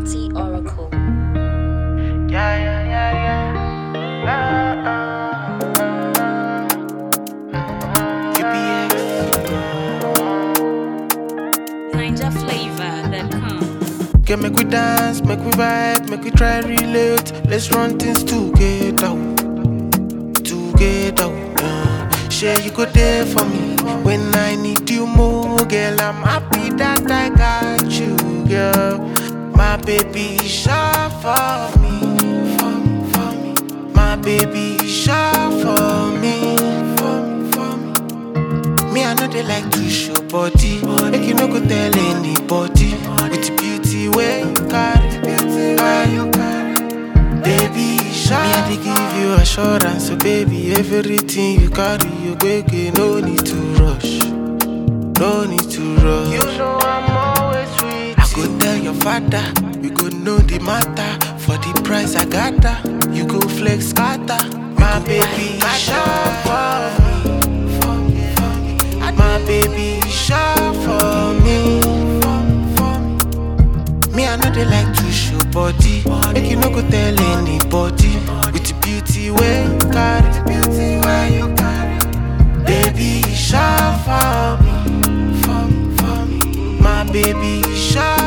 Multi Oracle. Yeah, yeah, yeah, yeah. Uh, uh, uh. UPX. NinjaFlavor.com. Okay, make we dance, make we vibe, make we try relate. Let's run things together. Together. Uh. Share you go there for me when I need you more, girl. I'm happy that I got you, girl. My baby, shine for me, for me, for me. My baby, shine for me, for me, for me. Me, I know they like to show body. Make you no go tell anybody. With the beauty where you carry, where you carry. Baby, shine. Me, I dey give you assurance, so baby, everything you carry, you quick, no need to rush. No need to rush. You know I'm always with I go tell your father, we go know the matter. For the price I got her, you go flex scatter. My baby, shine for me. For me, for me. My baby, shine for me. For me, for me. Me, I know they like to show body. Make you no go tell anybody. With the beauty where you carry, beauty where you carry. Baby, shine for me, for me, for me. My baby, shine